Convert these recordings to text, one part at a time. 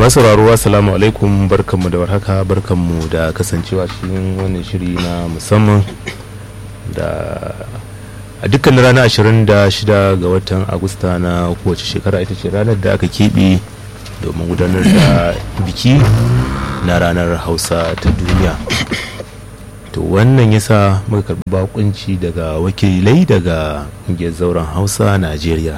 masu sauraro assalamu alaikum barkanmu da warhaka barkanmu da kasancewa cikin wannan shiri na musamman da a dukkan ranar 26 ga watan agusta na kowace shekara ita ce ranar da aka keɓe domin gudanar da biki na ranar hausa ta duniya to wannan yasa muka karɓi bakunci daga wakilai daga ƙungiyar zauren hausa najeriya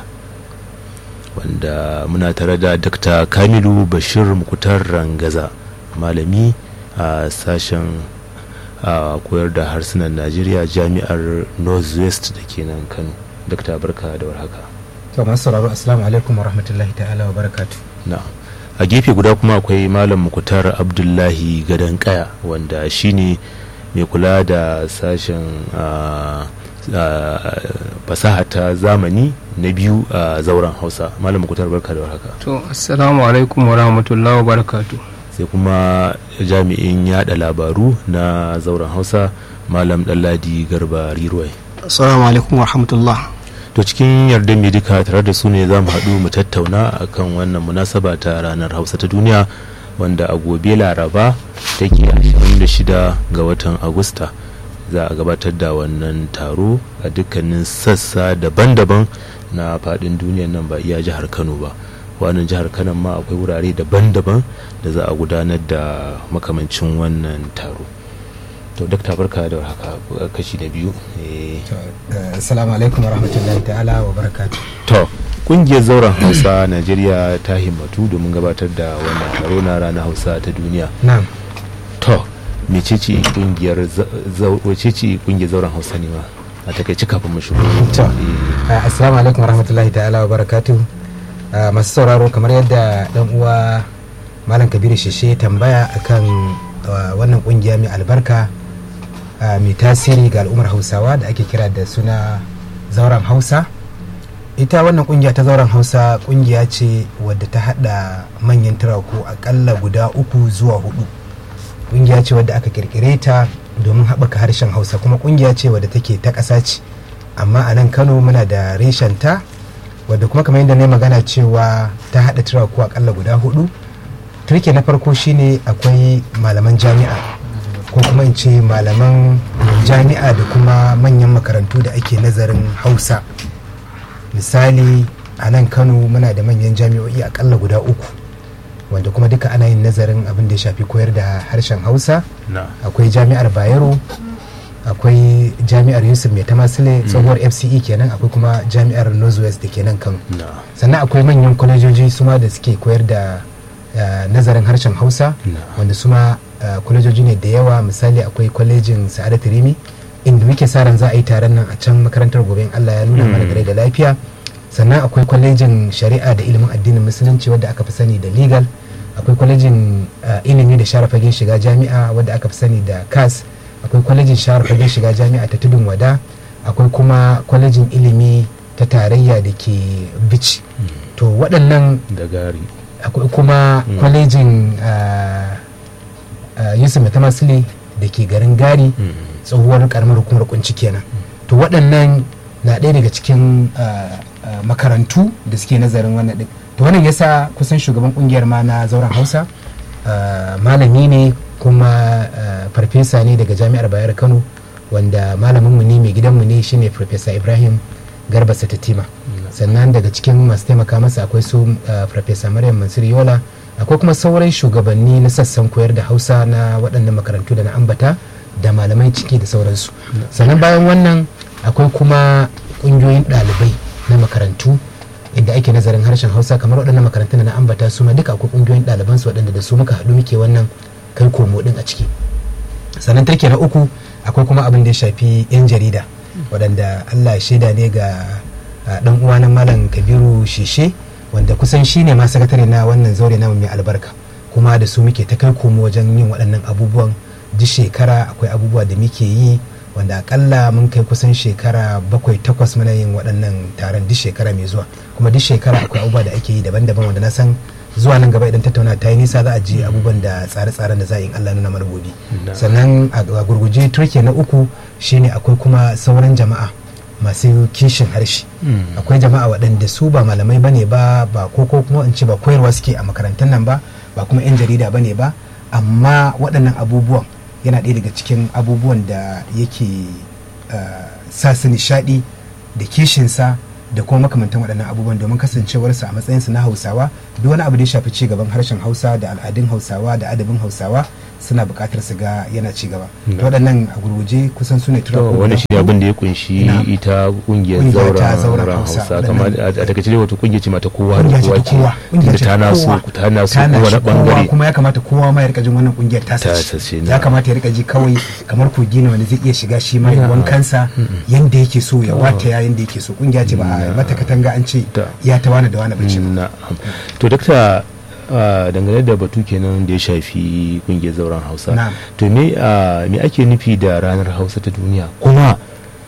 wanda muna tare da dr kamilu bashir mukutar rangaza malami a sashen a koyar da harsunan najeriya jami'ar northwest da ke nan kano dr barka da warhaka to masu sauraro assalamu alaikum wa rahmatullahi ta'ala wa barakatu na a gefe guda kuma akwai malam mukutar abdullahi gadon kaya wanda shine mai kula da sashen fasaha ta zamani na biyu a zauren hausa malam mukutar barka da warhaka to assalamu alaikum wa rahmatullahi wa barakatu sai kuma jami'in yada labaru na zauren hausa malam ɗanladi garba riruwai assalamu alaikum wa rahmatullah to cikin yardar mai duka tare da su ne za mu haɗu mu tattauna akan wannan munasaba ta ranar hausa ta duniya wanda a gobe laraba take 26 ga watan agusta za a gabatar da wannan taro a dukkanin sassa daban-daban na faɗin duniyan nan ba iya jihar kano ba wannan jihar kano ma akwai wurare daban-daban da za a gudanar da makamancin wannan taro to dakta barka da haka kashi na biyu assalamu alaikum wa rahmatullahi ta'ala wa barakatu to kungiyar zauren hausa najeriya ta himmatu domin gabatar da wannan taro na ranar hausa ta duniya na'am to mecece kungiyar wacece kungiyar zauren hausa ne ma a takaici kafin mu shigo to assalamu alaikum wa rahmatullahi ta'ala wa barakatu masu sauraro kamar yadda dan uwa malam kabiru shishe tambaya akan wannan kungiya mai albarka mai tasiri ga al'ummar hausawa da ake kira da suna zauren hausa ita wannan kungiya ta zauren hausa kungiya ce wadda ta hada manyan turaku akalla guda uku zuwa hudu kungiya ce wadda aka kirkire ta domin haɓaka harshen hausa kuma kungiya ce wadda take ta ƙasa ce amma a nan kano muna da reshen ta wadda kuma kamar yadda na magana cewa ta haɗa turaku akalla guda hudu turke na farko shine akwai malaman jami'a ko kuma in ce malaman jami'a da kuma manyan makarantu da ake nazarin hausa misali a nan kano muna da manyan jami'o'i akalla guda uku wanda kuma duka ana yin nazarin abin da ya shafi koyar da harshen hausa akwai jami'ar bayero akwai jami'ar yusuf mai tamasile tsohuwar fce kenan akwai kuma jami'ar northwest da ke nan kano sannan akwai manyan kwalejoji suma da suke koyar da nazarin harshen hausa wanda suma kwalejoji ne da yawa misali akwai kwalejin sa'adat rimi inda muke sa ran za a yi taron nan a can makarantar gobe in allah ya nuna mana da da lafiya sannan akwai kwalejin shari'a da ilimin addinin musulunci wadda aka fi sani da legal akwai kwalejin ilimi da share fagen shiga jami'a wadda aka fi sani da cas akwai kwalejin share fagen shiga jami'a ta tudun wada akwai kuma kwalejin ilimi ta tarayya da ke bici to waɗannan da gari akwai kuma kwalejin yusuf matamasile da ke garin gari tsohuwar karamar hukumar kunci kenan to waɗannan na ɗaya daga cikin makarantu da suke nazarin wannan ɗin to wannan yasa kusan shugaban kungiyar ma na zauren hausa malami ne kuma farfesa ne daga jami'ar bayar kano wanda malaminmu ne mai gidanmu ne shine farfesa ibrahim garba satatima sannan daga cikin masu taimaka masa akwai su farfesa maryam mansur yola akwai kuma sauran shugabanni na sassan koyar da hausa na waɗannan makarantu da na ambata da malamai ciki da sauransu sannan bayan wannan akwai kuma ƙungiyoyin ɗalibai na makarantu inda ake nazarin harshen hausa kamar waɗannan makarantun da na ambata su ma duka akwai ƙungiyoyin ɗaliban su waɗanda da su muka haɗu muke wannan kai komo ɗin a ciki sannan take na uku akwai kuma abin da ya shafi 'yan jarida waɗanda allah shaida ne ga ɗan uwa na malam kabiru shishe wanda kusan shi ne ma sakatare na wannan zaure namu mai albarka kuma da su muke ta kai komo wajen yin waɗannan abubuwan duk shekara akwai abubuwa da muke yi wanda akalla mun kai kusan shekara bakwai takwas muna yin waɗannan taron duk shekara mai zuwa kuma duk shekara akwai abubuwa da ake yi daban-daban wanda na san zuwa nan gaba idan tattauna ta yi nisa za a ji abubuwan da tsare-tsaren da za a yi Allah nuna mana gobe sannan a gurguje turke na uku shine akwai kuma sauran jama'a masu kishin harshe akwai jama'a waɗanda su ba malamai bane ba ba ko ko kuma in ce ba koyarwa suke a makarantar nan ba ba kuma 'yan jarida ba ne ba amma waɗannan abubuwan yana ɗaya daga cikin abubuwan da yake uh, sa su nishaɗi da kishinsa da kuma makamantan waɗannan abubuwan domin kasancewarsa a matsayinsa na hausawa duk wani abu da ya shafi ci gaban harshen hausa da al'adun hausawa da adabin hausawa suna buƙatar su ga yana ci gaba Mm. to waɗannan a gurguje kusan su ne to wani shi abin da ya kunshi Na. ita kungiyar Kungiya ta zauren zauren ran Hausa, hausa waɗannan- kamar a a takaice dai wato kungiya ce mata kowa da kungiya ce kowa ta kowa ce kungiya tunda ce ta ta naso kowa ta naso ta kowane nashi kowa bangare kuma ya kamata kowa ma ya rika jin wannan kungiyar ta Ta sace sace, ya na. kamata ya rika ji kawai kamar kogi ne wanda zai iya shiga shi ma ya Na. wankansa yanda yake so ya Oh. wata ya yanda yake so kungiya ce ba a Na. mata katanga an ce Ta. ya ta wani da wani bace ba na'am to dakta ah, dangane da batu kenan da ya shafi kungiyar zauren hausa Na'am. to me ah, me ake nufi da ranar hausa ta duniya kuma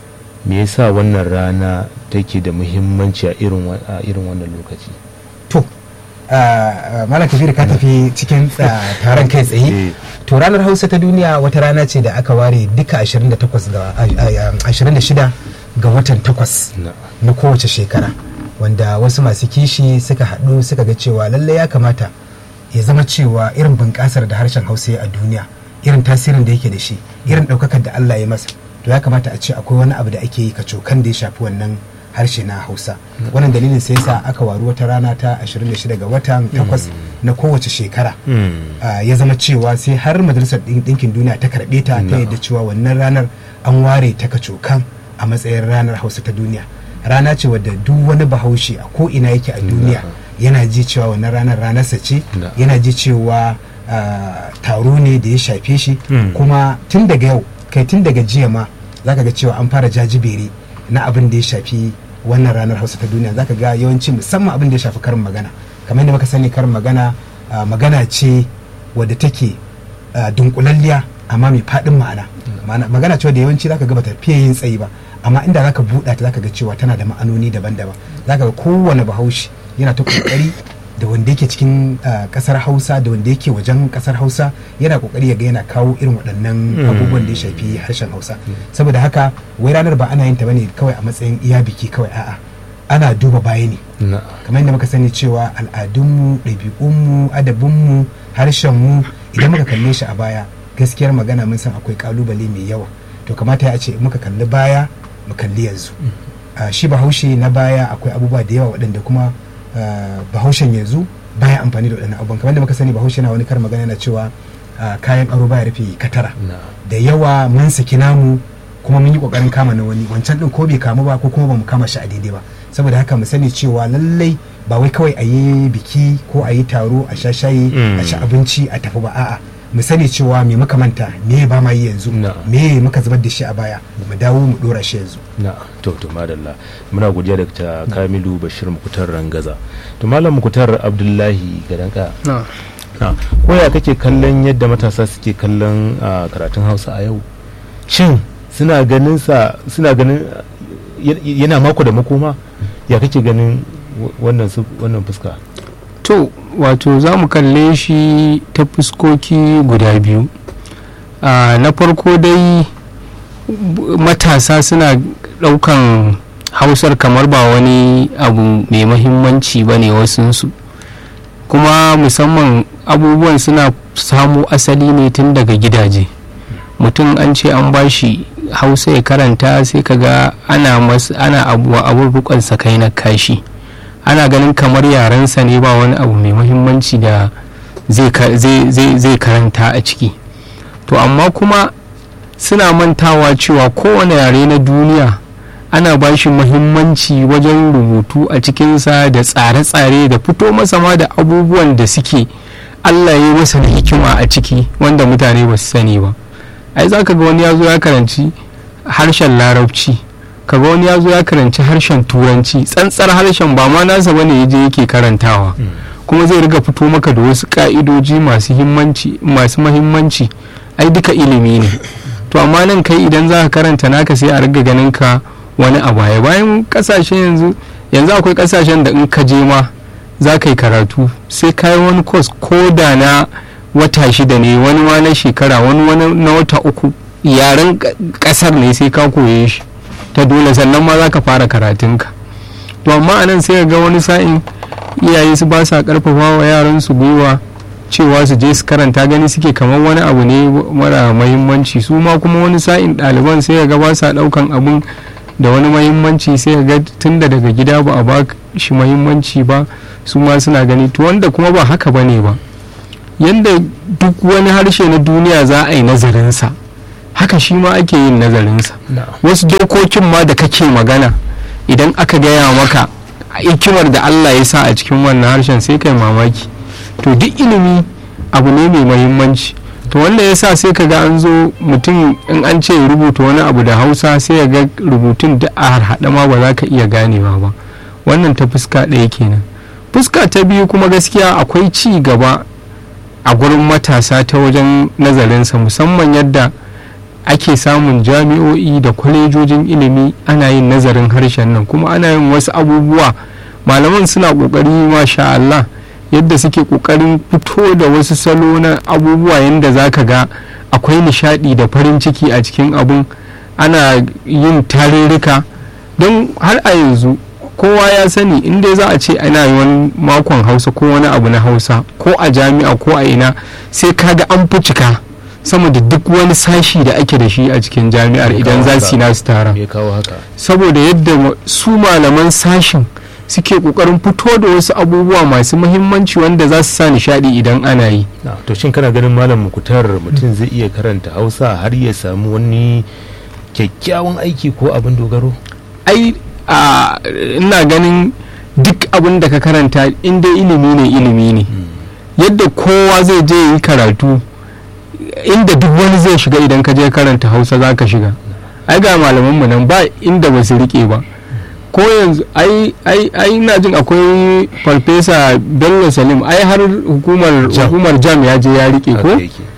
me yasa wannan rana take da muhimmanci a irin wa- a irin wannan lokaci to ah, ah, malam kabiru ka tafi cikin ah, taron kai Eh. tsaye to ranar hausa ta duniya wata rana ce da aka ware duka 28 ga ah, ah, 26 ga watan 8 na na kowace shekara wanda wasu masu kishi suka haɗu suka ga cewa lallai ya kamata ya zama cewa irin bunƙasar da harshen hausa ya a duniya irin tasirin da yake da shi irin ɗaukakar da allah ya masa to ya kamata a ce akwai wani abu da ake yi kacokan da ya shafi wannan harshe na hausa wannan dalilin sai sa aka waru wata rana ta 26 ga watan 8 na kowace shekara Mm. Ah, ya zama cewa sai har majalisar Ɗin- ɗinkin duniya ta karɓe ta ta Na'am. yadda cewa wannan ranar an ware ta kacokan a matsayin ranar hausa ta duniya rana ce wadda duk wani bahaushe a ko ina yake a duniya yana ji cewa wannan ranar ranarsa ce Na'am. yana ji cewa ah, taro ne da ya shafe shi Mm. kuma tun daga yau kai tun daga jiya ma zaka ga cewa an fara jajibere na abin da ya shafi wannan ranar hausa ta duniya zaka ga yawanci musamman abin da ya shafi karin magana kamar yadda muka sani karin magana ah, magana ce wadda take ah, dunkulalliya amma mai faɗin ma'ana Ma'ana- magana ce wadda yawanci zaka ga bata fiye yin tsayi ba amma inda zaka buɗa ta zaka ga cewa tana da ma'anoni daban-daban zaka ga kowane bahaushe yana ta kokari da wanda yake cikin ah, kasar hausa da wanda yake wajen kasar hausa yana kokari ya ga yana kawo irin waɗannan Mm. abubuwan da ya shafi harshen hausa saboda haka wai ranar ba ana yin ta bane kawai a matsayin iya biki kawai a'a ana duba baya ne na kamar yadda muka sani cewa al'adunmu ɗabi'unmu adabinmu harshenmu idan muka kalle shi a baya gaskiyar magana mun san akwai kalubale mai yawa to kamata ya ce in muka kalli baya mu kalli yanzu Ah, shi bahaushe na baya akwai abubuwa da yawa waɗanda kuma ah, bahaushen yanzu baya amfani da waɗannan abubuwan kamar yadda muka sani bahaushe na wani kar magana yana cewa ah, kayan aro baya rufe katara na da yawa mun saki namu kuma mun yi kokarin kama na wani wancan din ko bai kamu ba ko kuma bamu kama shi a daidai ba saboda haka mu sani cewa lallai ba wai kawai a yi biki ko a yi taro a sha shayi a ci Mm. abinci a tafi ba a'a mu sani cewa me muka manta me ba ma yi yanzu Na. me muka zubar da shi a baya mu dawo mu dora shi yanzu na to to madalla muna godiya da ta kamilu bashir mukutar rangaza to malam mukutar abdullahi gadanka na na koya kake kallon yadda matasa suke kallon ah, karatun hausa a yau shin suna ganin sa suna ganin ah, y- yana mako da makoma ya kake ganin w- wannan su- wannan fuska to wato za mu kalle shi ta fuskoki guda biyu Ah, na farko dai b- matasa suna ɗaukan hausar kamar ba wani abu mai mahimmanci ba ne wasunsu kuma musamman abubuwan suna samo asali ne tun daga gidaje mutum an ce an bashi hausa ya karanta sai kaga ana mas ana abu abun rukon kai na kashi ana ganin kamar yarensa ne ba wani abu mai muhimmanci da zai ka- zai- zai zai karanta a ciki to amma kuma suna mantawa cewa kowane yare na duniya ana ba shi muhimmanci wajen rubutu a cikinsa da tsare-tsare da fito masa ma da abubuwan da suke allah ya yi masa da hikima a ciki wanda mutane ba su sani ba ai za ka ga wani ya zo ya karanci harshen larabci kaga wani ya zo ya karanci harshen turanci tsantsar harshen ba ma nasa bane ya je yake karantawa kuma zai riga fito maka da wasu ka'idoji masu himmanci masu mahimmanci ai duka ilimi ne to amma nan kai idan za ka karanta naka sai a riga ganin ka wani a baya bayan kasashe yanzu yanzu akwai kasashen da in ka je ma za ka yi karatu sai ka yi wani kos ko da na wata shida ne wani ma na shekara wani wani na wata uku yaren ka- kasar ne sai ka koye shi ta dole sannan ma za ka fara karatunka to amma a nan sai ka ga wani sa'in iyaye su ba sa karfafa wa yaran su gwiwa cewa su je su karanta gani suke kamar wani abu ne mara mahimmanci su ma kuma wani sa'in ɗaliban sai ga ba sa ɗaukan abun da wani mahimmanci sai ga tunda daga gida ba a ba shi mahimmanci ba su ma suna gani to wanda kuma ba haka ba ne ba yadda duk wani harshe na duniya za a yi nazarinsa haka shi ma ake yin nazarinsa wasu dokokin ma da kake magana idan aka gaya maka hikimar da Allah ya sa a cikin wannan harshen sai kai mamaki to duk ilimi abu ne mai mahimmanci to wanda ya sa sai kaga an zo mutum in an ce rubuta wani abu da hausa sai ya ga rubutun duk a harhaɗa ma ba za ka iya ganewa ba wannan ta fuska ɗaya kenan fuska ta biyu kuma gaskiya akwai ci gaba a gurin matasa ta wajen nazarinsa musamman yadda ake samun jami'o'i da kwalejojin ilimi ana yin nazarin harshen nan kuma ana yin wasu abubuwa malaman suna kokari masha Allah yadda suke kokarin fito da wasu salo na abubuwa yadda za ka ga akwai nishadi da farin ciki a cikin abun ana yin tarurruka don har a yanzu kowa ya sani inda za a ce ana yi wani makon hausa ko wani abu na hausa ko a jami'a ko a ina sai kaga an fi cika sama da duk wani sashi da ake da shi a cikin jami'ar idan za su yi nasu tara saboda yadda su malaman sashin suke kokarin fito da wasu abubuwa masu muhimmanci wanda za su sa nishadi idan ana yi to shin kana ganin malam mukutar mutum zai iya karanta hausa har ya samu wani kyakkyawan aiki ko abin dogaro ai ina ganin duk abin da ka karanta inda ilimi ne ilimi ne yadda kowa zai je yi karatu inda duk wani zai shiga idan ka je karanta hausa za ka shiga ai ga malamanmu nan ba inda ba su rike ba ko yanzu ai ai ai ina jin akwai farfesa bello salim ai har hukumar hukumar jam ya je ya rike ko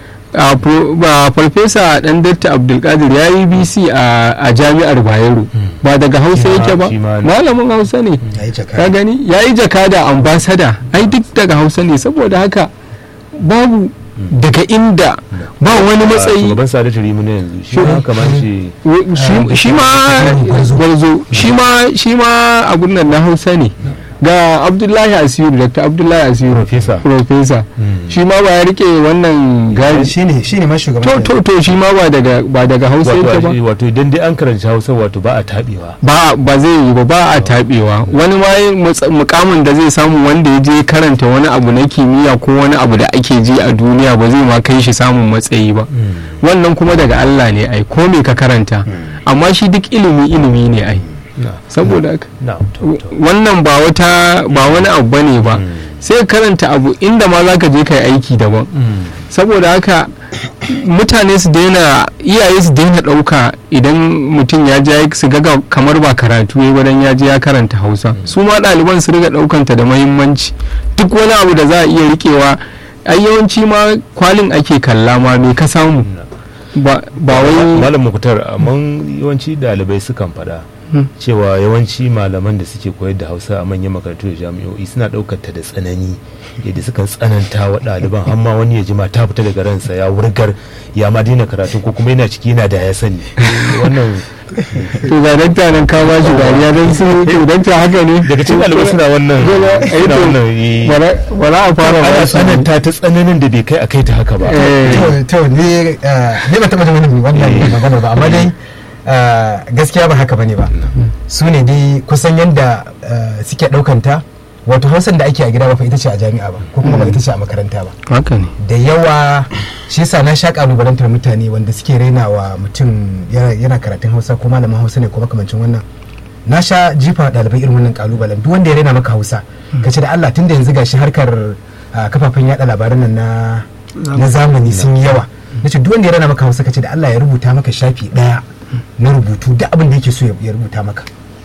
ba farfesa dan datta abdulkadir ya yi bc a jami'ar bayero ba daga hausa yake ba malamin hausa ne ka gani ya yi jakada ambasada ai duk daga hausa ne saboda haka babu daga inda ba wani matsayi shugaban sadatu rimu ne yanzu shi ma kamar shi shi ma gwarzo shi ma shi ma abun nan na hausa ne ga abdullahi asiru dr abdullahi asiru Professor. professor shi ma ba ya rike wannan gari shine shine ma shugaban to to to shi ma ba daga ba daga hausa yake ba wato wato idan dai an karanci hausa wato ba a tabewa ba ba zai yi ba ba a tabewa wani ma yin mutsa- mukamin da zai samu wanda ya je karanta wani abu na kimiyya ko wani abu da ake ji a duniya ba zai ma kai shi samun matsayi ba wannan kuma daga Allah ne ai ko me ka karanta amma shi duk ilimi ilimi ne ai saboda haka na to to wannan ba wata ba wani abu bane ba sai ka karanta abu inda ma zaka je kai aiki daban saboda haka mutane su daina iyaye su daina ɗauka idan mutum ya je su ga kamar ba karatu ya wadan ya je ya karanta hausa su ma ɗaliban su riga ɗaukanta da mahimmanci duk wani abu da za a iya rikewa ai yawanci ma kwalin ake kalla ma me ka samu ba ba wai malam mukutar amma yawanci dalibai sukan faɗa Hmm. cewa yawanci malaman da suke koyar da hausa a manyan makarantu da jami'o'i suna ɗaukar ta da tsanani yadda sukan tsananta wa ɗaliban har ma wani ya jima ta fita daga ransa ya wurgar ya ma daina karatu ko kuma yana ciki yana da ya sani wannan to ga dakta nan ka ba shi dariya don su to dakta haka ne daga cikin ɗalibai suna wannan suna wannan eh, wala a fara ana ba su tsananta ta tsananin da bai kai a kai ta haka ba Eh. to to ne eh, ne ba taɓa jin wani wannan magana ba amma dai eh, gaskiya ba haka bane ba su ne dai kusan yadda eh, suke ɗaukanta wato hausan da ake a gida ba fa ita ce a jami'a ba ko kuma ba ita ce a makaranta ba haka ne da yawa shi yasa na sha kalubalantar mutane wanda suke raina wa mutum yana yana karatun hausa ko malamin hausa ne ko makamancin wannan na sha jifa ɗalibai irin wannan kalubalen duk wanda ya raina maka hausa ka ce da Allah tunda yanzu gashi harkar ah, kafafen yada labaran nan na na zamani sun yi yawa na ce duk wanda ya raina maka hausa ka ce da Allah ya rubuta maka shafi ɗaya na rubutu duk abin da yake so ya- ya rubuta maka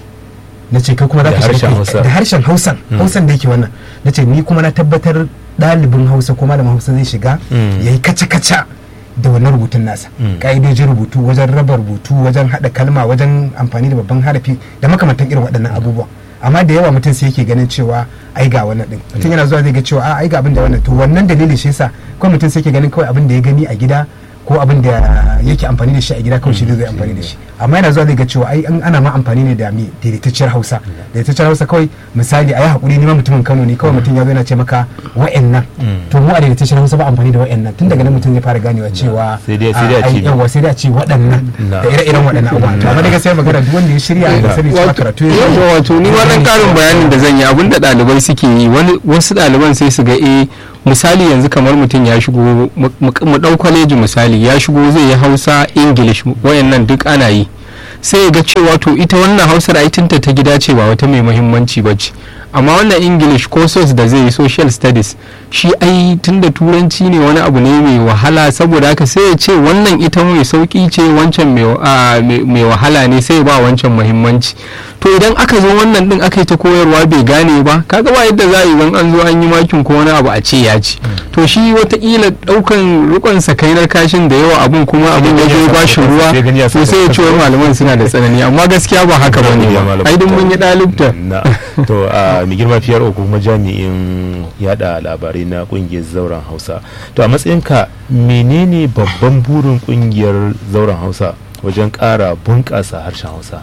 na ce kai kuma za Da ka shiga harshen kai- Hausa. da harshen hausan hausan da yake wannan na ce ni kuma na tabbatar ɗalibin hausa ko malamin hausa zai shiga Mm. ya yi kaca-kaca da wannan rubutun nasa Mm. ƙa'idojin rubutu wajen raba rubutu wajen haɗa kalma wajen amfani da babban harafi da makamantan irin waɗannan abubuwa amma da yawa mutum sai yake ganin cewa ai ga wannan din mutum yana zuwa zai ga cewa a ai ga abin da wannan to wannan dalilin shi yasa kawai mutum sai yake ganin kawai abin da ya gani a gida ko abin da yake amfani da shi a gida kawai shi zai amfani da shi amma yana zuwa zai ga cewa ai an ana ma amfani ne da me daidaitacciyar hausa daidaitacciyar hausa kawai misali a yi haƙuri ni ma mutumin kano ne kawai mutum ya zo yana ce maka wa'annan to mu a daidaitacciyar hausa ba amfani da wa'annan tun daga nan mutum ya fara ganewa cewa Sai dai- sai dai a ai, ce- yawa sai dai a ce waɗannan Na. da ire-iren waɗannan abubuwa to amma daga sai magana duk wanda ya shirya ya sani cewa karatu ya wato wato ni wannan karin bayanin da zan yi abinda ɗalibai suke yi wani wasu ɗaliban sai su ga eh misali yanzu kamar mutum ya shigo mu- mu mu ɗau kwaleji misali ya shigo zai yi hausa english wayannan duk ana yi sai ya ga cewa to ita wannan hausar ai tunta ta gida ce ba wata mai muhimmanci ba ce amma wannan english ko sos da zai yi social studies shi ai tunda turanci ne wani abu ne mai wahala saboda haka sai ya ce wannan ita mai sauki ce wancan mai ah, mai mai wahala ne sai ya ba wancan muhimmanci to idan aka zo wannan din aka yi ta koyarwa bai gane ba kaga ba yadda za a yi idan an zo an yi makin ko wani abu a ce ya ci to shi watakila daukan rikon sakainar kashin da yawa abun kuma abun ya zo ba shi ruwa Sai gani ya to sai ya ce wai malaman suna da tsanani amma gaskiya ba haka ba ne ba ai duk mun yi dalibta na to a mai girma fiyar ko kuma jami'in yada labarai na kungiyar zauren hausa to a matsayinka menene babban burin kungiyar zauren hausa wajen kara bunƙasa harshen hausa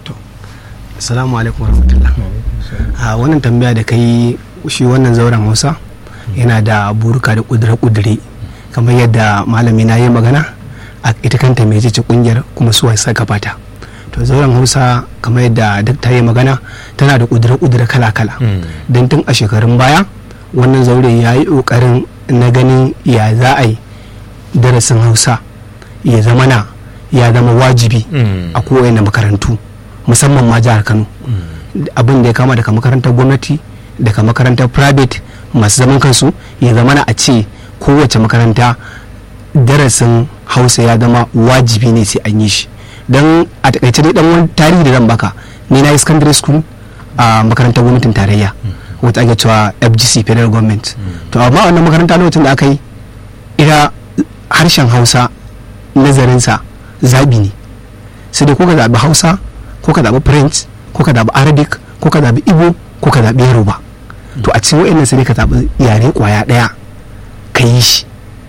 assalamu alaikum warahmatullah a wannan tambaya da kai shi wannan zauren hausa yana da buruka da kudure-kudure kamar yadda malami na yi magana a ita kanta mai ce kungiyar kuma su wasa gabata to zauren hausa kamar yadda dakta yi magana tana da kudure-kudure kala-kala don tun a shekarun baya wannan zaure ya yi ƙoƙarin na ganin ya za a yi darasin hausa ya zama na ya zama wajibi a kowane makarantu musamman ma jihar kano abin da ya kama daga makarantar gwamnati daga makarantar private masu zaman kansu ya zama na a ce kowace makaranta darasin hausa ya zama wajibi ne sai an yi shi don a takaice dai dan wani tarihi da zan baka ni na yi secondary school a makarantar gwamnatin tarayya wata ake cewa fgc federal government to amma wannan makaranta lokacin da aka yi ita harshen hausa nazarinsa zabi ne sai dai ko ka zaɓi hausa ko ka zaɓi french ko ka zaɓi arabic ko ka zaɓi igbo ko ka zaɓi yoruba to a cikin wa'annan sai dai ka zaɓi yare kwaya ɗaya ka yi shi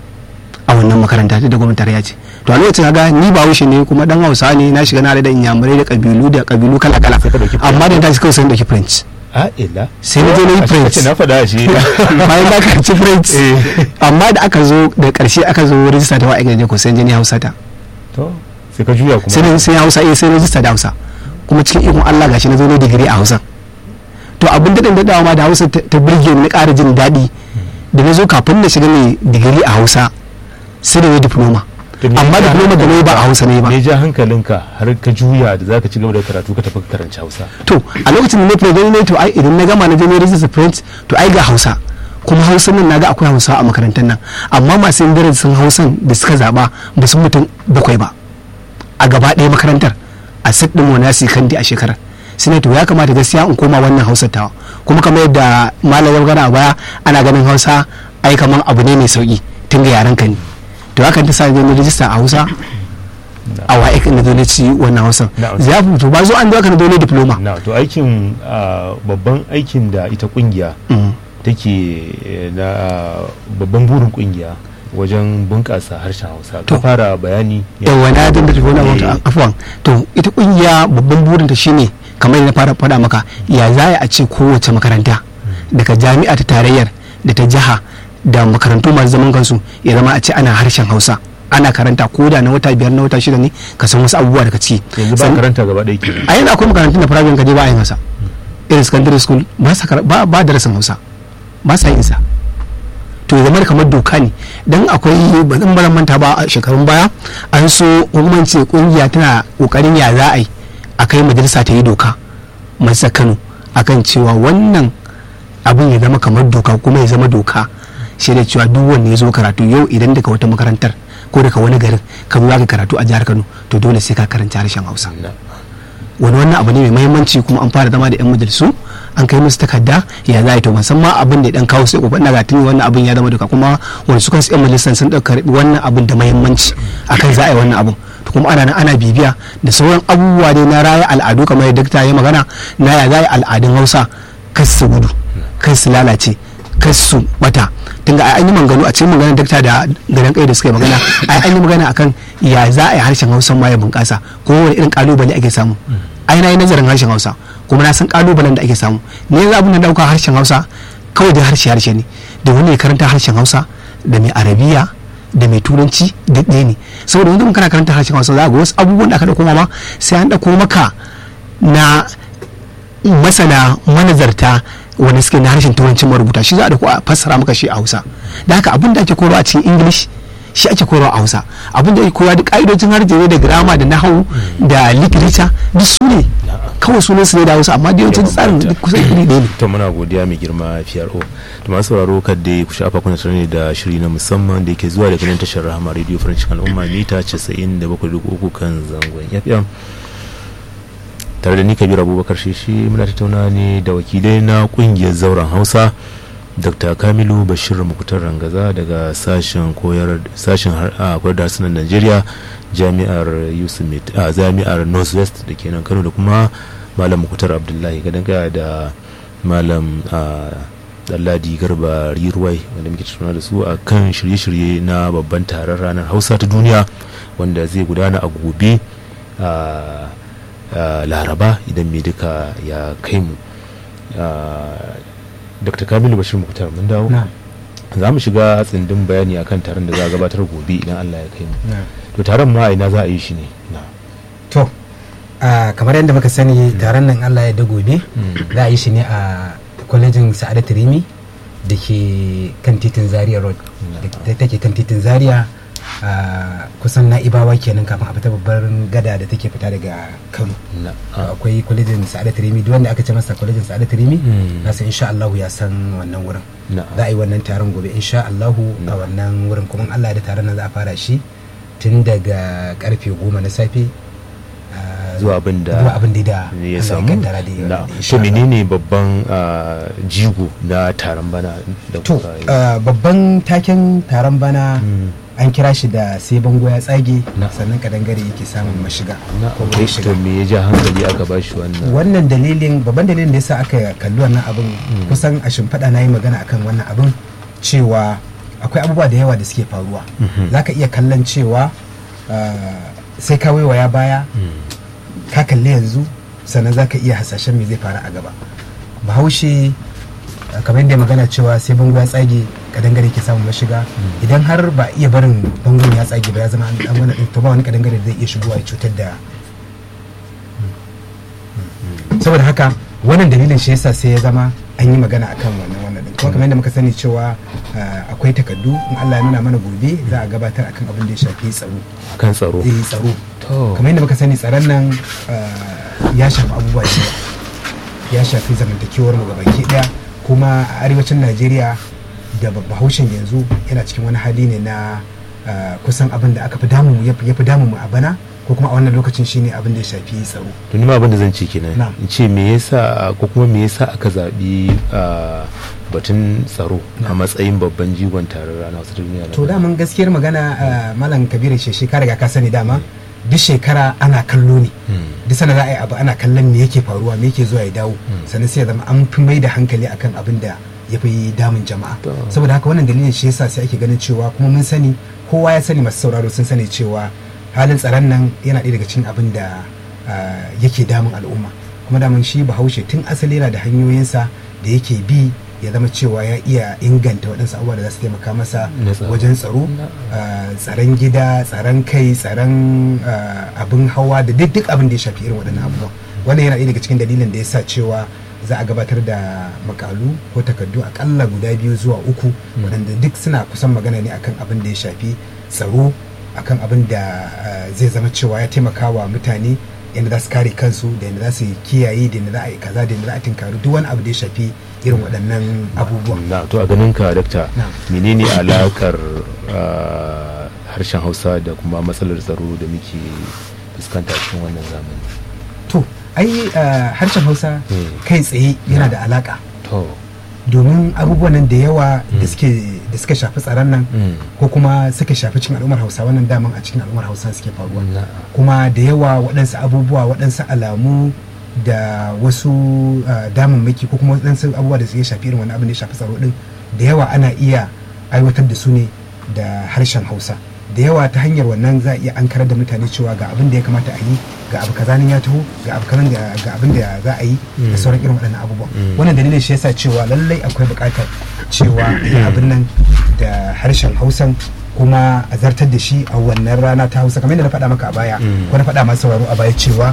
a wannan makaranta ta da gwamnati tarayya ce to a lokacin ga ni ba haushe ne kuma dan hausa ne na shiga na da inyamurai da kabilu da kabilu kala kala Sai ka ɗauki amma da ta kawai sai na ɗauki french a ila sai na je na yi french na faɗa shi bayan da aka ci french amma da aka zo da ƙarshe aka zo rijista ta wa'aikata ko sai jini hausa ta to sai ka juya kuma sai na sai hausa eh sai rijista da hausa kuma cikin ikon Allah gashi na zo ne digiri a hausa to abin daɗin daɗawa ma da hausa ta ta burge ni na ƙara jin daɗi da na zo kafin na shiga mai digiri a hausa sai da na diploma To me amma ya ja diploma da na yi ba a hausa ne ba me ja hankalinka har ka juya da zaka ci gaba da karatu ka tafi ka karanci hausa to a lokacin da na fara gani ne to ai idan na gama na je na rijista french to ai ga hausa kuma hausa nan naga akwai hausa a makarantar nan amma masu yin darasin hausan da suka zaba ba su mutum bakwai ba a gaba ɗaya makarantar a sit ɗin monasi kandi a shekarar sai na to ya kamata gaskiya in koma wannan hausar tawa kuma kamar yadda malamin gana a baya ana ganin hausa ai kamar abu ne mai sauki tun ga yaran ka ne to hakan ta sa na rijista a hausa a wa'ik na dole ci wannan hausan Na'am. ya fito ba zo an zo aka na dole diploma na to aikin ah, babban aikin da ita kungiya Mm. take eh, na ah, babban burin kungiya wajen bunƙasa harshen hausa ka To. fara bayani yawa na dinda tafi wani wata Eh, afuwan to ita kungiya babban burinta shine kamar yadda na fara faɗa maka ya za a ce kowace makaranta daga jami'a ta tarayyar da ta jiha da makarantu masu zaman kansu ya zama a ce ana harshen hausa ana karanta ko da na wata biyar na wata shida ne ka san wasu abubuwa daga ciki yanzu ba San- karanta gaba ɗaya ke a yanzu akwai makarantun da private ka je ba a yin hausa irin secondary school ba sa kara- ba ba darasin hausa ba sa yin sa to ya zama kamar doka ne dan akwai ba zan bara manta ba a shekarun baya an so hukumance kungiya tana kokarin ya za a yi a kai majalisa ta yi doka majalisa kano akan cewa wannan abin ya zama kamar doka kuma ya zama doka shi da cewa duk wanda ya zo karatu yau idan daga wata makarantar ko daga wani garin ka zo ka karatu a jihar kano to dole sai ka karanta harshen hausa Na. wani wannan abu ne mai mahimmanci kuma an fara zama da yan majalisu an kai musu takarda ya za a yi to musamman abin da ya dan kawo sai kokon daga tuni wannan abin ya zama duka kuma wani su kansu yan majalisan sun dauka karbi wannan abin da mahimmanci akan za a yi wannan abin to kuma ana nan ana bibiya da sauran abubuwa dai na raya al'adu kamar yadda dakta ya magana na ya za a yi al'adun hausa kan su gudu kan su lalace kar su bata tunda ai an yi maganganu a cikin maganar dakta da garin kai da suka yi magana ai an yi magana akan ya za a yi harshen hausa ma ya bunƙasa ko wani irin kalubale ake samu ai na yi nazarin harshen hausa kuma na san kalubalen da ake samu ne yanzu abin da dauka harshen hausa kawai da harshe harshe ne da wani ya karanta harshen hausa da mai arabiya da mai turanci duk ɗaya ne saboda wanda kana karanta harshen hausa za ga wasu abubuwan da aka ɗauko ma sai an ɗauko maka na masana manazarta wanda suke na harshen turanci marubuta shi za a ɗauko a fassara maka shi a hausa da haka abin da ake koyarwa a cikin english shi ake koyarwa a hausa abin da ake koyarwa da ƙa'idojin harshe ne da grama da nahawu da literature duk su ne kawai sunan su ne da hausa amma da yawancin tsarin duk kusan iri ɗaya ne to muna godiya mai girma PRO to masu sauraro kadda ku shafa kuna tare da shiri na musamman da yake zuwa daga nan tashar Rahama Radio French al'umma mita 97.3 kan zangon FM tare da ni Kabir Abubakar Shishi muna tattauna ne da wakilai na kungiyar zauren Hausa Dr. Kamilu Bashir Mukutar Rangaza daga sashen koyar sashen koyar da harsunan Najeriya jami'ar Yusuf a jami'ar Northwest da ke nan Kano da kuma Malam Mukutar Abdullahi gadan gaya da Malam Dalladi Garba Riruwai wanda muke tattauna da su a kan shirye-shirye na babban taron ranar Hausa ta duniya wanda zai gudana a gobe a Laraba idan mai duka ya kai mu. dr kamilu bashir muktar mun dawo za mu shiga tsindin bayani akan taron da za a gabatar gobe idan allah ya kai mu to taron ma ina za a yi shi ne to kamar yadda muka sani taron nan allah ya da gobe za a yi shi ne a kwalejin sa'adat rimi da ke kan titin zaria road da take kan titin zaria kusan na'ibawa kenan kafin a fita babbar gada da take fita daga kano akwai kwalejin sa'adat rimi duk wanda aka ce masa kwalejin sa'adat rimi na san insha Allahu ya san wannan wurin za a yi wannan taron gobe insha Allahu a wannan wurin kuma Allah da taron nan za a fara shi tun daga karfe goma na safe zuwa abin da zuwa abin da ya samu to menene babban jigo na taron bana da to babban taken taron bana an kira shi da sai bango ya tsage sannan kadangare yake samun mashiga to me ya ja hankali aka ba shi wannan wannan dalilin babban dalilin da yasa aka kalli wannan abin kusan a shimfiɗa na yi magana akan wannan abin cewa akwai abubuwa da yawa da suke faruwa za ka iya kallon cewa sai ka waiwaya baya ka kalli yanzu sannan za ka iya hasashen me zai faru a gaba bahaushe kamar yadda magana cewa sai bango ya tsage kadangare ke samun mashiga idan har ba iya barin bangon ya tsage ba ya zama an wani to ba wani kadangare zai iya shigowa ya cutar da saboda haka wannan dalilin shi yasa sai ya zama an yi magana akan wannan wannan din kuma kamar yadda muka sani cewa akwai takardu in Allah ya nuna mana gobe za a gabatar akan abin da ya shafi tsaro kan tsaro eh tsaro kamar yadda muka sani tsaron nan ya shafi abubuwa da ya shafi zamantakewar mu gabaki daya kuma a arewacin najeriya da bahaushen yanzu yana cikin wani hali ne na kusan abin da aka fi damu ya fi damu a bana ko kuma a wannan lokacin shine abin da ya shafi tsaro to ni ma abin da zan ce kenan in ce me yasa ko kuma me yasa aka zabi batun tsaro a matsayin babban jigon taron rana wasu duniya to daman gaskiyar magana malam kabiru sheshe ka riga ka sani dama duk shekara ana kallo ne duk sana za a yi abu ana kallon me yake faruwa me yake zuwa ya dawo sannan sai ya zama an fi mai da hankali akan abin da ya fi damun jama'a saboda haka wannan dalilin shi yasa sai ake ganin cewa kuma mun sani kowa ya sani masu sauraro sun sani cewa halin tsaron nan yana ɗaya daga cikin abin da yake damun al'umma kuma damun shi bahaushe tun asali yana da hanyoyinsa da yake bi ya zama cewa ya iya inganta waɗansu abubuwa da za su taimaka masa wajen tsaro tsaron gida tsaron kai tsaron abin hawa da duk abin da ya shafi irin waɗannan abubuwa wannan yana ɗaya daga cikin dalilin da ya sa cewa za a gabatar da makalu ko takardu akalla guda biyu zuwa uku waɗanda duk suna kusan magana ne akan abin da ya shafi tsaro akan abin da zai zama cewa ya taimaka wa mutane yadda za su kare kansu da yadda za su kiyaye da yadda za a yi kaza da yadda za a tinkari duk wani abu da ya shafi irin waɗannan abubuwan. na to a ganin ka dakta menene alakar harshen hausa da kuma matsalar tsaro da muke fuskanta cikin wannan zamani to ai harshen hausa kai tsaye yana da alaka to domin abubuwan nan da yawa da suka shafi tsaron nan ko kuma suka shafi cikin al'ummar hausa wannan daman a cikin al'ummar hausa suke faruwa kuma da yawa waɗansu abubuwa waɗansu alamu da wasu damammaki ko kuma waɗansu abubuwa da suke shafi irin wani abin da ya shafi tsaro din da yawa ana iya aiwatar da su ne da harshen hausa da yawa ta hanyar wannan za a iya an karar da mutane cewa ga abin da ya kamata a yi ga abu kaza nan ya taho ga abu kaza ga abin da za a yi da sauran irin waɗannan abubuwan wannan dalilin shi yasa cewa lallai akwai buƙatar cewa a yi abin nan da harshen hausan kuma a zartar da shi a wannan rana ta hausa kamar yadda na faɗa maka a baya ko na faɗa masu sauraro a baya cewa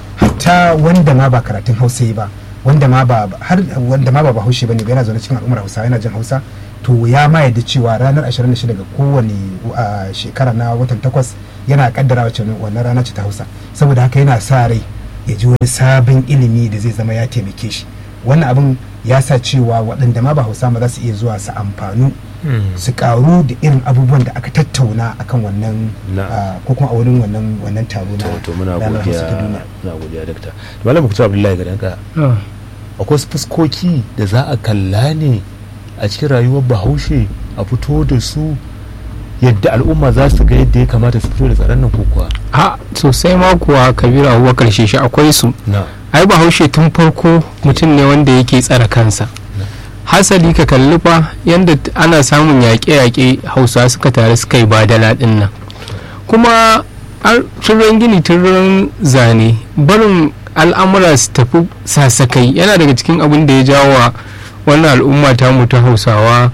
hatta wanda ma ba karatun hausa yi ba wanda ma ba har wanda ma ba bahaushe bane ba yana zaune cikin al'ummar hausa yana jin hausa to ya ma yadda cewa ranar 26 ga kowane shekara na watan takwas yana kaddara wacce wannan rana ce ta hausa saboda haka yana sa rai ya ji wani sabon ilimi da zai zama ya taimake shi wannan abin ya sa cewa waɗanda ma ba hausa ma za su iya zuwa su amfanu su karu da irin abubuwan da aka tattauna akan wannan ko kuma a wurin wannan wannan taro na to muna godiya muna godiya dakta malam mukutu abdullahi ga danka akwai fuskoki da za a kalla ne a cikin rayuwar bahaushe a fito da su yadda al'umma za su ga yadda ya kamata su fito da tsaron nan kuwa a sosai ma kuwa kabiru abubuwa karshe shi akwai su ai bahaushe tun farko mutum ne wanda yake tsara kansa hasali ka kalli fa yadda ana samun yaƙe-yaƙe hausa suka tare suka yi badala ɗin nan kuma turan gini turan zane barin al'amura su tafi sasakai yana daga cikin abin da ya jawo wa wannan al'umma ta mu ta hausawa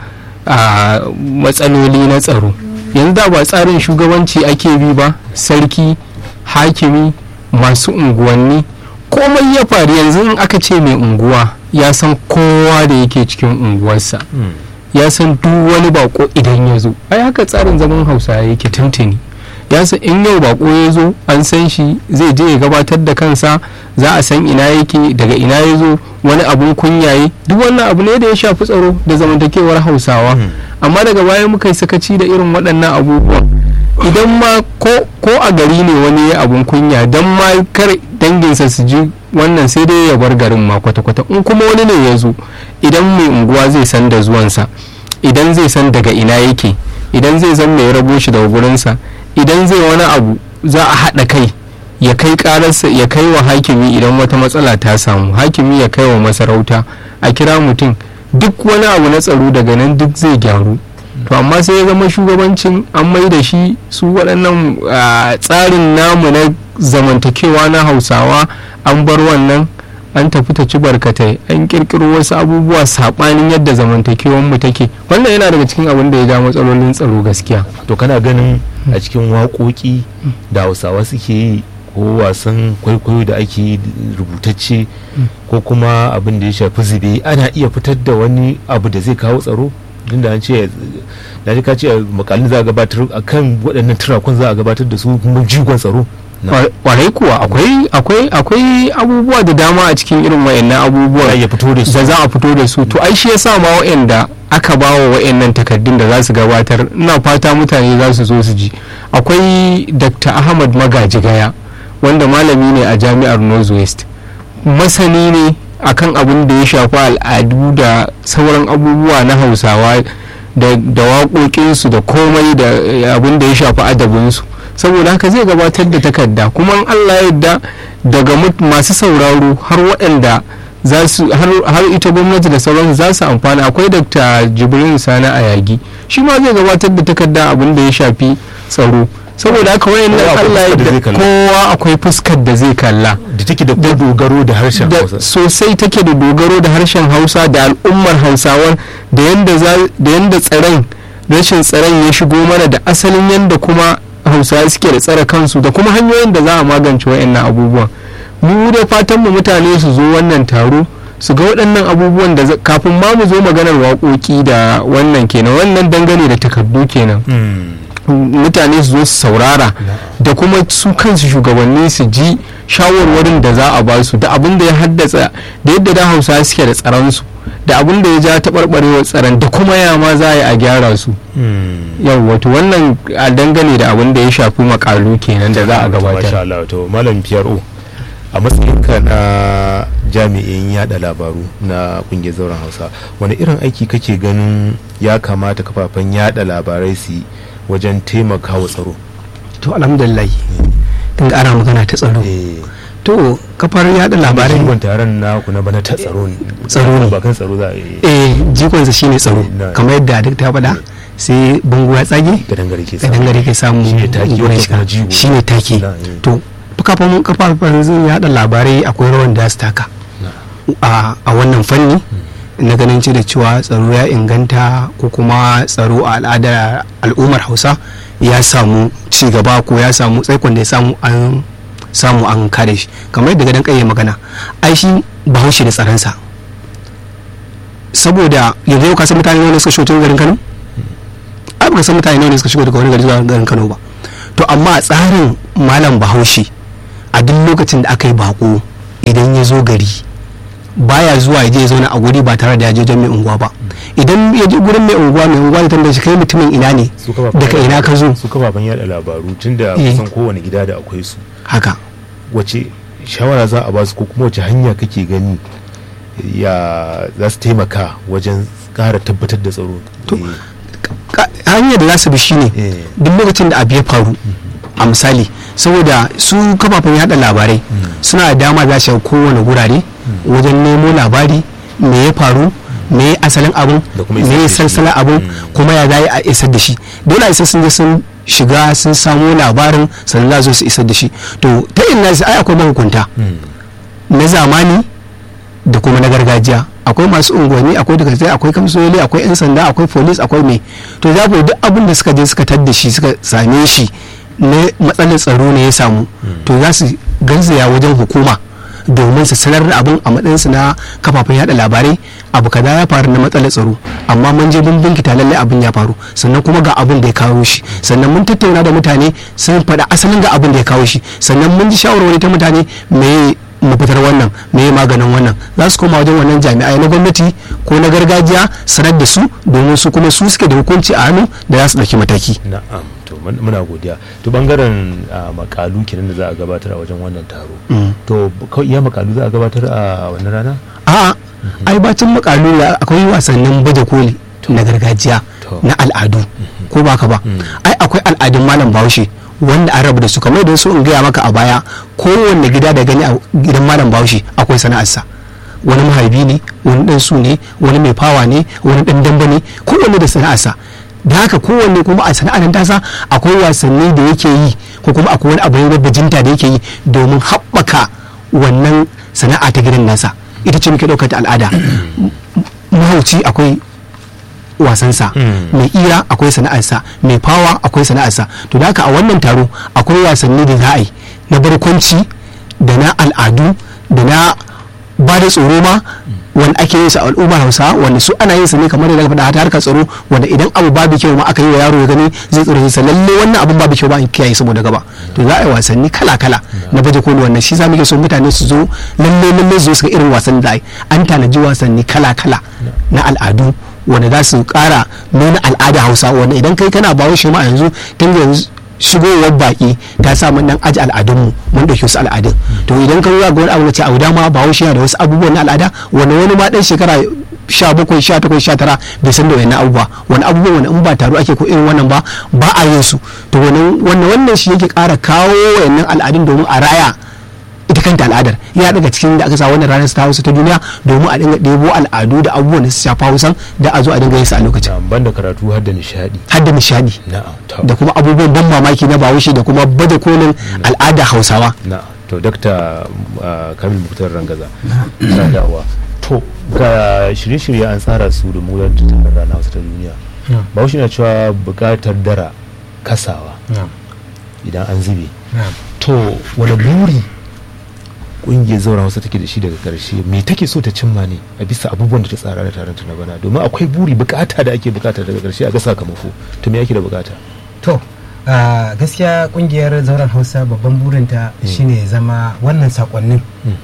a matsaloli na tsaro yanzu da ba tsarin shugabanci ake bi ba sarki hakimi masu unguwanni komai ya faru yanzu in aka ce mai unguwa ya san kowa da yake cikin unguwarsa ya san duk wani bako idan ya zo ai haka tsarin zaman hausa yake tuntuni ya san in yau bako ya zo an san shi zai je ya gabatar da kansa za a san ina yake daga ina ya zo wani abun kunyaye duk wannan abu ne da ya shafi tsaro da zamantakewar hausawa amma daga baya muka yi sakaci da irin waɗannan abubuwan idan ma ko a gari ne wani ya abun kunya don ma kar danginsa su ji wannan sai dai ya bar garin ma kwata-kwata in kuma wani ne ya zo idan mai unguwa zai san da zuwansa idan zai san daga ina yake idan zai san mai rabo shi daga gurinsa idan zai wani abu za a haɗa kai ya kai ƙararsa ya kai wa hakimi idan wata matsala ta samu hakimi ya kai wa masarauta a kira mutum duk wani abu na tsaro daga nan duk zai gyaru to amma sai ya zama shugabancin an mai da shi su waɗannan tsarin namu na zamantakewa na hausawa an bar wannan an tafi ta ci barkatai an kirkiro wasu abubuwa saɓanin yadda zamantakewan mu take wannan yana daga cikin abin da ya ja matsalolin tsaro gaskiya to kana ganin a cikin waƙoƙi da hausawa suke yi ko wasan kwaikwayo da ake rubutacce ko kuma abin da ya shafi zube ana iya fitar da wani abu da zai kawo tsaro da an ce na ji ka ce makalin za a gabatar a kan waɗannan turakun za a gabatar da su kuma jigon tsaro kwarai kuwa akwai akwai akwai abubuwa da dama a cikin irin wayannan abubuwa ya fito da su da za a fito da su to ai shi yasa ma wayanda aka ba wa wayannan takaddun da za su gabatar ina fata mutane za su zo su ji akwai dr ahmad magaji gaya wanda malami ne a jami'ar northwest masani ne akan abin da ya shafi al'adu da sauran abubuwa na hausawa da waƙoƙinsu da komai da abin da ya shafi adabinsu saboda haka zai gabatar da takarda kuma allah yadda daga masu sauraro har waɗanda har ita gwamnati da sauransu za su amfana akwai dr jibrin sani a yagi shi ma zai gabatar da takarda abin da ya shafi tsaro saboda haka wayan nan Allah ya kowa akwai fuskar da zai kalla da take da dogaro da harshen Hausa sosai take da dogaro da harshen Hausa da al'ummar Hausawar da yanda da yanda tsaron rashin tsaron ya shigo mana da asalin yanda kuma Hausawa suke da tsare kansu da kuma hanyoyin da za a magance wayannan abubuwan mu da fatan mu mutane su zo wannan taro su ga waɗannan abubuwan da kafin ma mu zo maganar waƙoƙi da wannan kenan wannan dangane da takardu kenan mutane su zo su saurara da kuma su kansu shugabanni su ji shawarwarin da za a ba su da abin da ya haddasa da yadda da hausa suke da tsaronsu da abin da ya ja taɓarɓarewar tsaron da kuma ya ma za a yi a gyara su yau wato wannan a dangane da abin da ya shafi makalu kenan da za a gabatar malam PRO a matsayinka na jami'in yada labaru na kungiyar zauren hausa wani irin aiki kake ganin ya kamata kafafen yada labarai su wajen taimakawa tsaro to alhamdulillah tun ana magana ta tsaro to kafar yada labarai jigon taron naku na bana ta tsaro ne Tsaro ne. ba kan tsaro za a yi eh jikonsa shine tsaro Na- kamar yadda duk ta faɗa sai bango ya tsage gadangare ke ka dangare ka samu Shine take, gurin wata shiga kuma jigo. shine take Na, eh. to kafafan kafafen zai yada labarai akwai rawan da su taka a a wannan fanni na ganin ce da cewa tsaro ya inganta ko kuma tsaro a al'adar al'ummar hausa ya samu ci gaba ko ya samu tsaikon da ya samu an samu an kare shi kamar yadda gadon kai magana ai shi bahaushe da tsaronsa saboda yanzu yau ka san mutane ne suka shigo cikin garin kano ai baka san mutane ne suka shigo daga wani gari zuwa garin kano ba to amma a tsarin malam bahaushe a duk lokacin da aka yi bako idan ya zo gari baya zuwa ya je ya zauna a guri ba tare da ya je wajen mai unguwa ba idan ya je gurin mai unguwa mai unguwa da tambaye shi kai mutumin ina ne su kafafen daga ina ka zo su kafafen yada labaru tunda Eh. kusan kowane gida da akwai su haka wace shawara za a ba su ko kuma wace hanya kake gani ya za su taimaka wajen ƙara tabbatar da tsaro To, Eh, Ka- hanyar da za su bi shine Eh. duk lokacin da abu ya faru a misali saboda su kafafen yada labarai suna da dama za su shiga kowane gurare wajen nemo labari me ya faru me ya asalin abun Da kuma me isar ya da shi. salsala abun Mm. kuma ya za a isar da shi dole a isa sun je sun shiga sun samo labarin sannan za su zo su isar da shi to ta ina ai akwai mahukunta mm, na zamani da kuma na gargajiya akwai masu unguwanni akwai daga sai akwai kamsoli akwai yan sanda akwai polis akwai mai to za ku duk abin da suka je suka tadda shi suka same shi na matsalar tsaro ne ya samu to za su garzaya wajen hukuma domin su sanar da abin a matsayinsu na kafafen yada labarai abu kaza ya faru na matsalar tsaro amma mun je mun binkita lallai abin ya faru sannan kuma ga abin da ya kawo shi sannan mun tattauna da mutane sun faɗa asalin ga abin da ya kawo shi sannan mun ji shawarwari ta mutane me mafitar wannan me maganin wannan za su koma wajen wannan jami'ai na gwamnati ko na gargajiya sanar da su domin su kuma su suke da hukunci a hannu da za su ɗauki mataki na'am to mun- muna godiya to bangaren ah, makalu kenan da za a gabatar a wajen wannan taro to kawai iya makalu za a gabatar a wannan rana a'a ai bacin makalu da akwai wasannin baje koli na gargajiya To. na al'adu ko ba ka ba Mm. ai akwai al'adun malam bahaushe wanda an rabu da su kamar da su in gaya maka a baya kowanne gida da gani a gidan malam bahaushe akwai sana'arsa wani maharbi ne wani dan su ne wani mai fawa ne wani dan damba ne kowanne da sana'arsa da haka kowanne kuma a sana'ar tasa akwai wasanni da yake yi ko kuma akwai wani abu na bajinta da yake yi domin haɓaka wannan sana'a ta gidan nasa ita ce muke ɗaukar ta al'ada mahauci akwai wasansa Mm. mai ira akwai sana'arsa mai fawa akwai sana'arsa to da haka a wannan taro akwai wasanni da za a yi na barkwanci da na al'adu da na ba da tsoro ma wanda ake yin sa a al'ummar hausa wanda su ana yin sa ne kamar da daga faɗa ta harkar tsaro wanda idan abu babu kyau ma aka yi wa yaro ya gani zai tsoro sa lalle wannan abun babu kyau ba in kiyaye saboda gaba to za a yi wasanni kala kala na baje koli wannan shi za mu ke so mutane su zo lalle lalle su zo su ga irin wasanni da ai an tanaji wasanni kala kala na al'adu wanda za su kara nuna al'ada hausa wanda idan kai kana bawo shi ma a yanzu tun da yanzu shigowar baki ta sa mun dan aji al'adunmu mun dauki wasu al'adun to idan ka ga wani abu wace abu dama bawo shi yana da wasu abubuwan na al'ada wanda wani ma dan shekara sha bakwai sha takwas sha tara bai san da wani abubuwa wani abubuwa wani in ba taro ake ko irin wannan ba ba a yin su to wannan wannan shi yake kara kawo wayannan al'adun domin a raya ita kanta al'adar ya daga cikin da aka sa wannan ranar ta hausa ta duniya domin a dinga ɗebo al'adu da abubuwan da su shafa hausan da a zo a dinga yin su a lokacin na'am banda karatu har da nishadi har da nishadi na'am to da kuma abubuwan ban mamaki na bahaushe da kuma baje kolin al'ada hausawa na'am to dakta ah, kamil muktar rangaza sadawa to ga shirye-shirye an tsara su da mu don tutar rana hausa ta duniya bahaushe na cewa buƙatar dara kasawa idan an zube to wani buri kungiyar zaura hausa take da shi daga karshe me take so ta cimma ne a bisa abubuwan da ta tsara da taron ta na bana domin akwai buri bukata da ake bukata daga karshe a ga sakamako to me ake da bukata to a gaskiya kungiyar zauren hausa babban burinta shine ya zama wannan sakonnin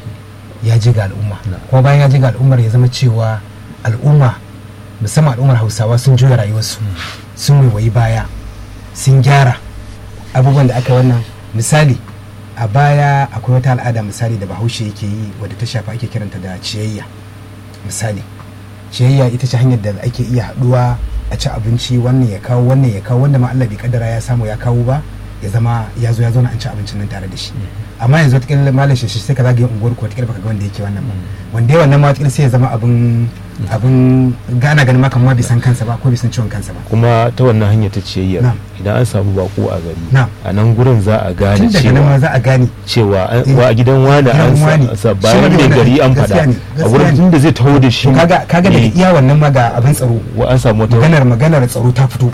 ya ji ga al'umma Na. kuma bayan ya ji ga al'ummar ya zama cewa al'umma musamman al'ummar hausawa sun juya rayuwarsu sun waiwayi baya sun gyara abubuwan da aka wannan misali a baya akwai wata al'ada misali da bahaushe yake yi wadda ta shafa ake kiranta da ciyayya misali ciyayya ita ce hanyar da ake iya haduwa a ci abinci wannan ya kawo wannan ya kawo wanda ma Allah bai kaddara ya samu ya kawo ba ya zama ya zo ya zauna an ci abincin nan tare da shi amma yanzu wataƙila malam shi sai ka zagaye unguwar ku wataƙila baka ga wanda yake wannan ba wanda ya wannan ma wataƙila sai ya zama abin abin gana ganin ma kamar bai san kansa ba ko bai san ciwon kansa ba kuma ta wannan hanya ta ciyayyar Na'am. idan an samu bako a gari Na'am. a nan gurin za a gane tun daga nan ma cewa za a gane cewa an- Eh, wa a gidan wani gidan an sa- wani. sa Shi bayan wani mai wannan gari an gaskiya faɗa ne, a gaskiya wurin ne. tun da zai taho da shi to kaga kaga daga eh, iya wannan ma ga abin tsaro wa an samu wata maganar maganar tsaro ta fito